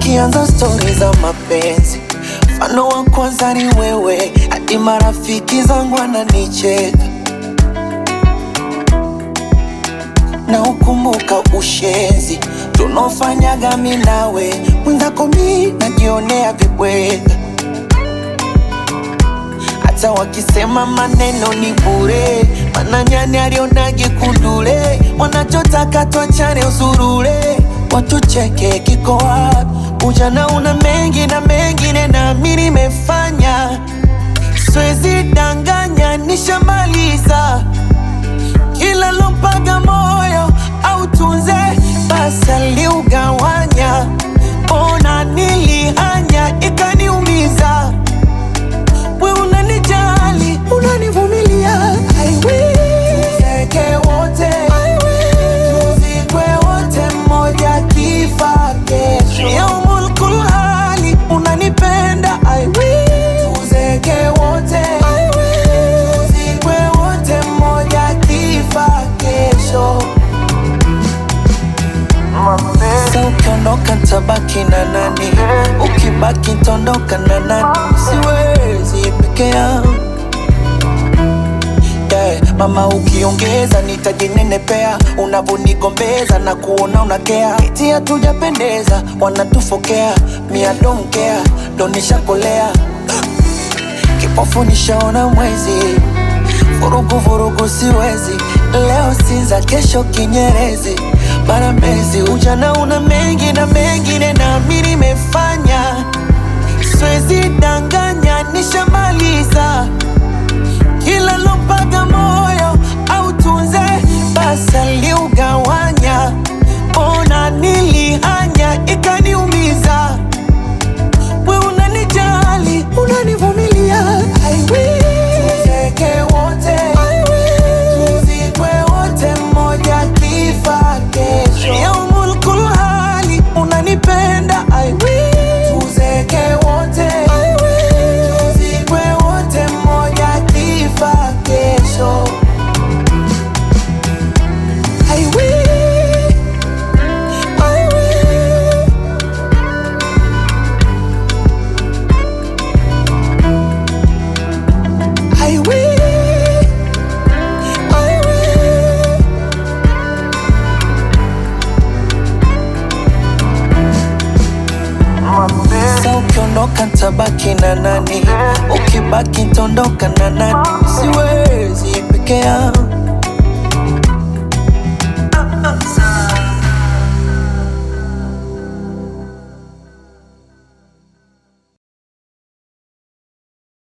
tukianza stori za mapenzi, mfano wa kwanza ni wewe, hadi marafiki zangu wananicheka na ukumbuka ushenzi tunaofanyaga mi nawe, mwenzako mi najionea vibweka, hata wakisema maneno ni bure, mana nyani alionage kundule, wanachotaka tuachane usurule, watucheke kiko wapi? Ujana una mengi na mengine na mi nimefanya, siwezi danganya, nishamaliza kila lompaga moyo au tunze basi aliugawanya, ona nilihanya ikaniumiza. We unanijali unanivumilia, I will. Tuzeke wote I will. Tuzikwe wote mmoja kifa kesho. Yaumul kulhali unanipenda I will. Tuzeke wote I will. Tuzikwe wote mmoja kifa kesho. Sasa ukiondoka tabaki na nani? Ukibaki tondoka na nani? Siwezi peke yangu yeah. Mama ukiongeza nitajinenepea, unavonigombeza na kuona unakea, eti hatujapendeza, wanatufokea, mia don't care, ndo nishakolea kipofu nishaona mwezi, vurugu vurugu siwezi, leo Sinza, kesho Kinyerezi, bara Mbezi. Ujana una mengi na mengine, na mi nimefanya, siwezi danganya, nishamaliza kila lompaga moyo au tunze basi aliugawanya, ona nilihanya ikaniumiza. We unanijali unanivumilia, I will. Tuzeke wote I will. Tuzikwe wote mmoja kifa kesho. Yaumul kulhali unanipenda I will. Tuzeke wote I will. Tuzikwe wote mmoja kifa kesho. I will. I will. I will, I will. Sasa ukiondoka tabaki na nani? Ukibaki tondoka na nani? Siwezi peke yangu